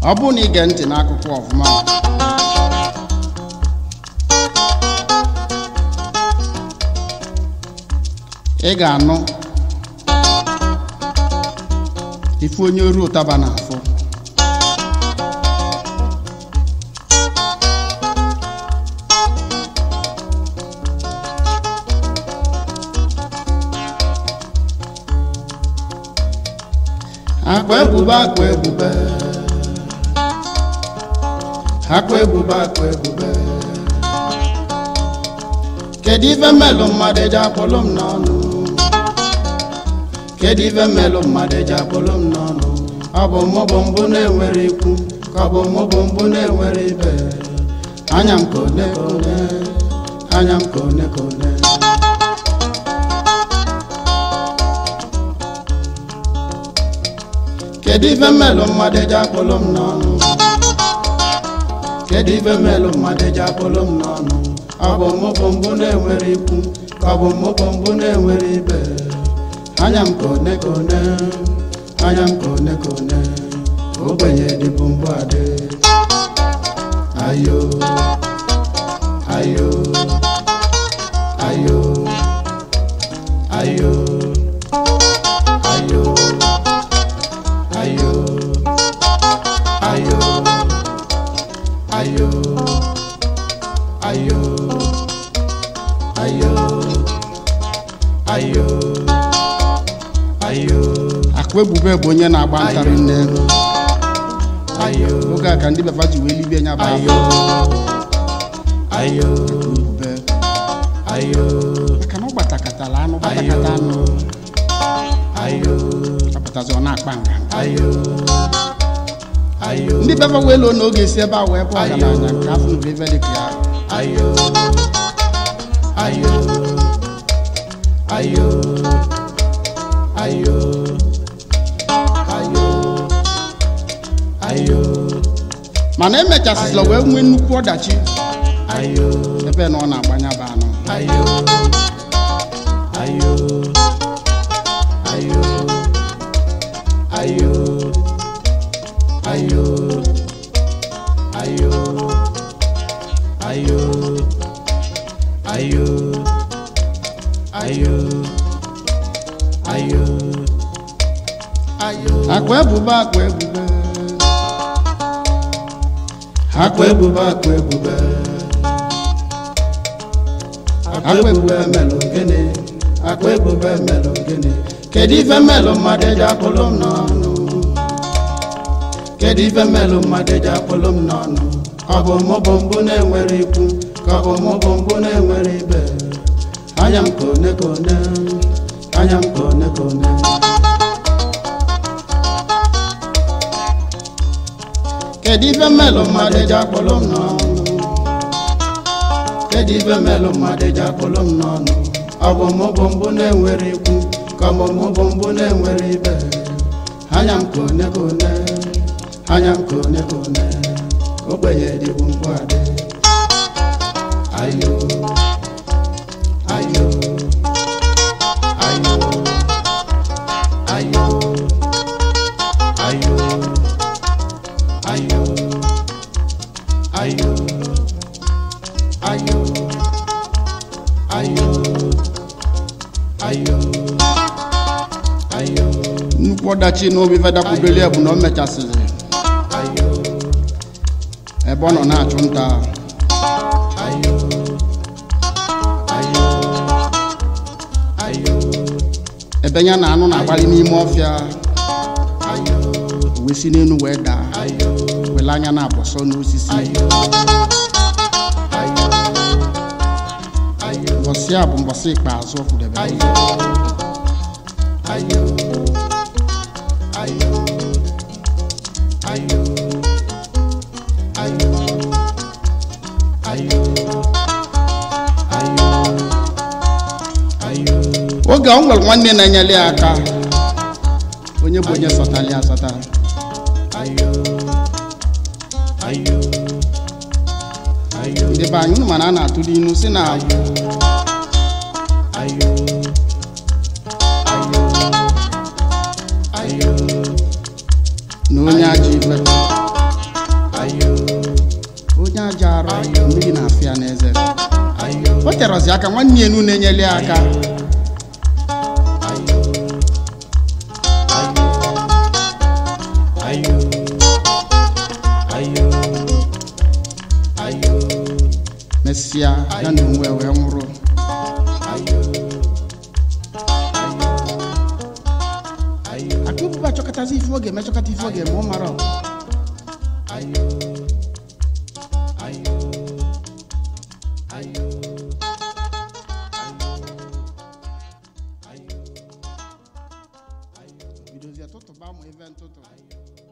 ọ bụrụ na ige ntị n'akụkụ ọfụma ị ga-anụ ife onye oru ụtaba na-afụ akpa ebube akpa ebube akpa ebube akpa ebube kedu ife mmelụ mmadụ eji akpọlụ m n'ọnụ kedu ife mmelụ mmadụ eji akpọlụ m n'ọnụ ọ bụ mụ bụ mbụ na-enwere ikwu ka ọ bụ mụ bụ mbụ na-enwere ibe anya m ka one ka one anya m ka one ka one kedu ife mmelụ mmadụ eji akpọlụ m n'ọnụ kedu ife mmelụ mmadụ eji akpọlụ m n'ọnụ ọ bụ mụ bụ mbụ na-enwere ikwu ka ọ bụ mụ bụ mbụ na-enwere ibe anya m ka one ka one anya m ka one ka one ogbenye dịbụ mbụ adị ayo ayo ayo ayo ayo ayo ayo ayo ayo ayo ayo ayo akụ ebube bụ onye na-agba ntarị nne ayo oge a ka ndị befa ji wee libie nya bụ ayo ayo ebube ayo maka na ọ gbatakatala anụ gbatakata anụ ayo apụtazi ọ na-akpa nga ayo ayo ndị befa wee loo n'oge si ebe a wee bụ ọgaranya nke afọ nụrụ ebe dị ka ya ayo ayo ayo ayo ayo ayo mana emechasịla wee nwee nnukwu ọdachi ayo ebe na ọ na-agbanya bụ anụ ayo ayo ayo ayo ayo ayo ayo ayo ayo ayo ayo akwa ebube akwa ebube akwa ebube akwa ebube akwa ebube melụ gịnị akwa ebube melụ gịnị kedu ife melụ mmadụ eji akpụlụ m n'ọnụ kedu ife melụ mmadụ eji akpụlụ m n'ọnụ ọ bụ mụ bụ mbụ na-enwere ikwu ka ọ bụ mụ bụ mbụ na-enwere ibe anya m ka one ka one anya m ka one ka one kedu ife mmelụ mmadụ eji akpọlụ m n'ọnụ kedu ife melụ mmadụ eji akpụlụ m n'ọnụ ọ bụ mụ bụ mbụ na-enwere ikwu ka ọ bụ mụ bụ mbụ na-enwere ibe anya m ka one ka one anya m ka one ka one ogbenye dịbụ mkpu adị ayo ayo ayo ayo ayo ayo ayo ayo ayo ayo ayo nnukwu ọdachi na obi fedakwudoli ya bụ na o mechasịrị ayo ebe ọ nọ na-achụ nta ayo ayo ayo ebe ya na anụ na-agbalị n'ime ọfịa ayo o wee si n'elu wee daa ayo wele anya na-abọsọ n'osisi ayo ayo ayo mbọsị a bụ mbọsị ikpeazụ ọ fụdebe ayo ayo ayo ayo ayo ayo ayo ayo oge ọ nwere nwanne na-enyere ya aka onye bụ onye sọtara ya asọta ayo ayo ayo ndị be anyị unu mana a na-atụli inu si na ayo ayo ayo na onye ajọ ife ya ka nwanne ya enu na-enyere ya aka ayo ayo ayo mesịa ya na onwe wee nwụrụ ayo ayo akụbụba chọkọtazi ife oge mechọkọta ife oge ma ọ mara ọ. ayo ayo ayo bidozie tụtụba ma ife ntụtụ